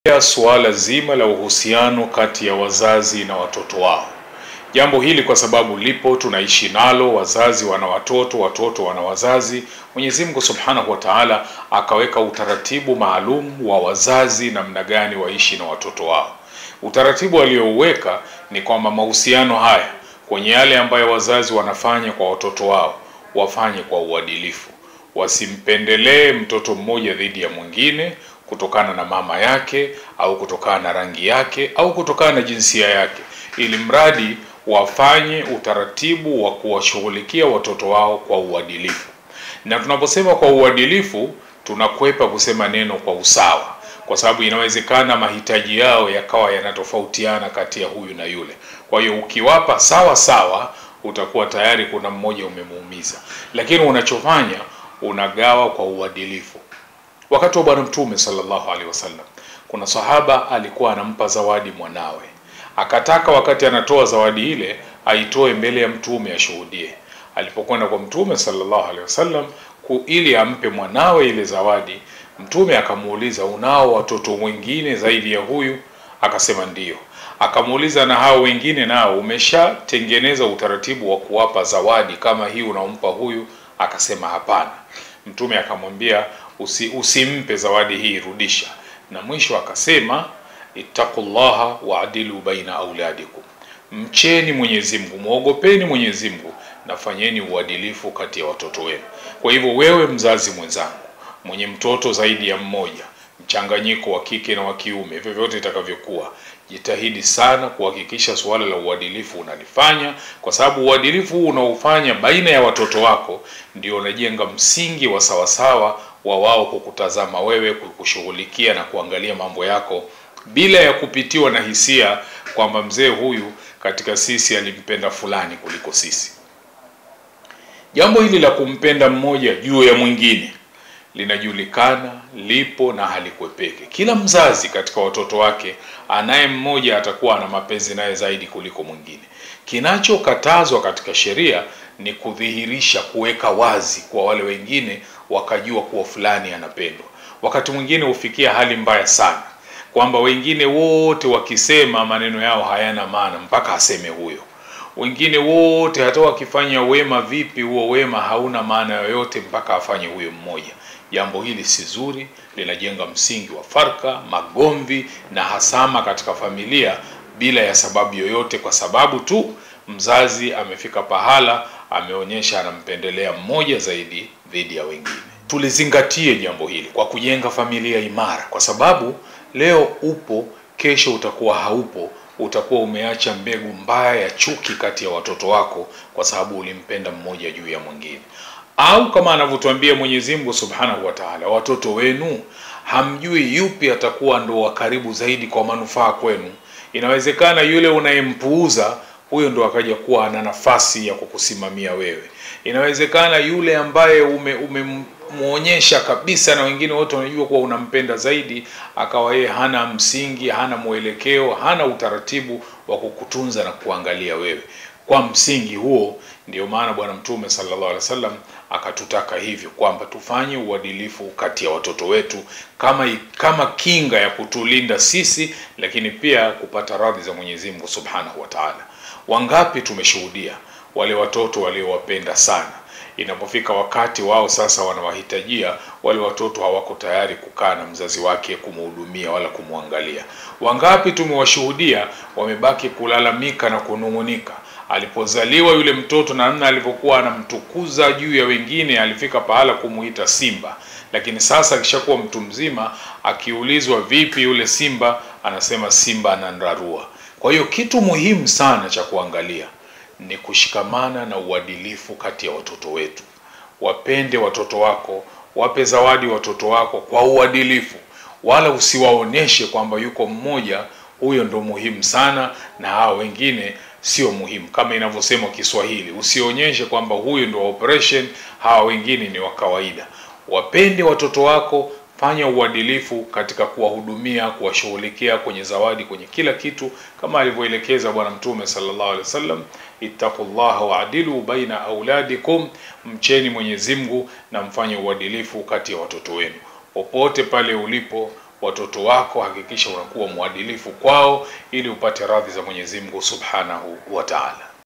suala zima la uhusiano kati ya wazazi na watoto wao. Jambo hili kwa sababu lipo, tunaishi nalo, wazazi wana watoto, watoto wana wazazi. Mwenyezi Mungu Subhanahu wa Ta'ala akaweka utaratibu maalum wa wazazi namna gani waishi na watoto wao. Utaratibu aliouweka ni kwamba mahusiano haya kwenye yale ambayo wazazi wanafanya kwa watoto wao wafanye kwa uadilifu, wasimpendelee mtoto mmoja dhidi ya mwingine kutokana na mama yake au kutokana na rangi yake au kutokana na jinsia yake, ili mradi wafanye utaratibu wa kuwashughulikia watoto wao kwa uadilifu. Na tunaposema kwa uadilifu, tunakwepa kusema neno kwa usawa, kwa sababu inawezekana mahitaji yao yakawa yanatofautiana kati ya huyu na yule. Kwa hiyo ukiwapa sawa sawa, utakuwa tayari kuna mmoja umemuumiza, lakini unachofanya unagawa kwa uadilifu. Wakati wa Bwana Mtume sallallahu alaihi wasallam, kuna sahaba alikuwa anampa zawadi mwanawe, akataka wakati anatoa zawadi ile aitoe mbele ya Mtume ashuhudie. Alipokwenda kwa Mtume sallallahu alaihi wasallam ili ampe mwanawe ile zawadi, Mtume akamuuliza, unao watoto wengine zaidi ya huyu? Akasema ndiyo. Akamuuliza, na hao wengine nao umeshatengeneza utaratibu wa kuwapa zawadi kama hii unaompa huyu? Akasema hapana. Mtume akamwambia usi, usimpe zawadi hii, rudisha. Na mwisho akasema ittaqullaha waadilu baina auladikum, mcheni Mwenyezi Mungu, muogopeni Mwenyezi Mungu na fanyeni uadilifu kati ya watoto wenu. Kwa hivyo wewe mzazi mwenzangu mwenye mtoto zaidi ya mmoja, mchanganyiko wa kike na wa kiume, vyovyote itakavyokuwa, jitahidi sana kuhakikisha suala la uadilifu unalifanya, kwa sababu uadilifu huu unaofanya baina ya watoto wako ndio unajenga msingi wa sawasawa wa wao kukutazama wewe, kukushughulikia na kuangalia mambo yako bila ya kupitiwa na hisia kwamba mzee huyu katika sisi alimpenda fulani kuliko sisi. Jambo hili la kumpenda mmoja juu ya mwingine linajulikana, lipo na halikwepeke. Kila mzazi katika watoto wake anaye mmoja atakuwa ana mapenzi naye zaidi kuliko mwingine. Kinachokatazwa katika sheria ni kudhihirisha, kuweka wazi kwa wale wengine wakajua kuwa fulani anapendwa. Wakati mwingine hufikia hali mbaya sana kwamba wengine wote wakisema maneno yao hayana maana mpaka aseme huyo. Wengine wote hata wakifanya wema vipi, huo wema hauna maana yoyote mpaka afanye huyo mmoja. Jambo hili si zuri, linajenga msingi wa farka, magomvi na hasama katika familia bila ya sababu yoyote, kwa sababu tu mzazi amefika pahala ameonyesha anampendelea mmoja zaidi dhidi ya wengine. Tulizingatie jambo hili kwa kujenga familia imara, kwa sababu leo upo, kesho utakuwa haupo. Utakuwa umeacha mbegu mbaya ya chuki kati ya watoto wako, kwa sababu ulimpenda mmoja juu ya mwingine au kama anavyotuambia Mwenyezi Mungu Subhanahu wa Ta'ala, watoto wenu hamjui yupi atakuwa ndo wa karibu zaidi kwa manufaa kwenu. Inawezekana yule unayempuuza huyo ndo akaja kuwa ana nafasi ya kukusimamia wewe. Inawezekana yule ambaye ume, umemwonyesha kabisa na wengine wote wanajua kuwa unampenda zaidi, akawa yeye hana msingi, hana mwelekeo, hana utaratibu wa kukutunza na kuangalia wewe. Kwa msingi huo ndio maana Bwana Mtume sallallahu alaihi wasallam akatutaka hivyo kwamba tufanye uadilifu kati ya watoto wetu kama kama kinga ya kutulinda sisi, lakini pia kupata radhi za Mwenyezi Mungu Subhanahu wa Ta'ala. Wangapi tumeshuhudia wale watoto waliowapenda sana, inapofika wakati wao sasa wanawahitajia, wale watoto hawako tayari kukaa na mzazi wake kumhudumia wala kumwangalia. Wangapi tumewashuhudia wamebaki kulalamika na kunung'unika alipozaliwa yule mtoto na namna alivyokuwa anamtukuza juu ya wengine, alifika pahala kumuita simba. Lakini sasa akishakuwa mtu mzima, akiulizwa vipi yule simba, anasema simba ananrarua. Kwa hiyo kitu muhimu sana cha kuangalia ni kushikamana na uadilifu kati ya watoto wetu. Wapende watoto wako, wape zawadi watoto wako kwa uadilifu, wala usiwaoneshe kwamba yuko mmoja huyo ndo muhimu sana na hao wengine sio muhimu, kama inavyosemwa Kiswahili, usionyeshe kwamba huyu ndo operation, hawa wengine ni wa kawaida. Wapende watoto wako, fanya uadilifu katika kuwahudumia, kuwashughulikia kwenye zawadi, kwenye kila kitu, kama alivyoelekeza Bwana Mtume sallallahu alaihi wasallam, ittaqullaha waadilu baina auladikum, mcheni Mwenyezi Mungu na mfanye uadilifu kati ya watoto wenu. Popote pale ulipo, watoto wako hakikisha unakuwa mwadilifu kwao ili upate radhi za Mwenyezi Mungu Subhanahu wa Ta'ala.